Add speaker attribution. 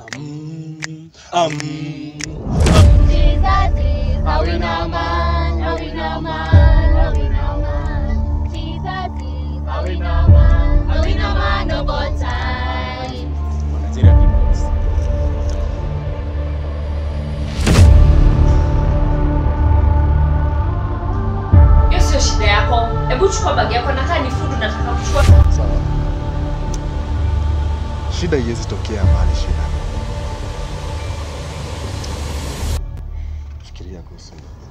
Speaker 1: Um, um,
Speaker 2: Jesus is a winner man, a winner man, a winner man. Jesus is a winner man, a winner man of all time.
Speaker 1: Nigeria peoples.
Speaker 3: hiyo sio shida yako hebu chukua bagi yako nakaa ni fudu nataka kuchukua
Speaker 4: Sawa. Shida iwezi tokea mahali shida. Fikiria kuhusu hilo.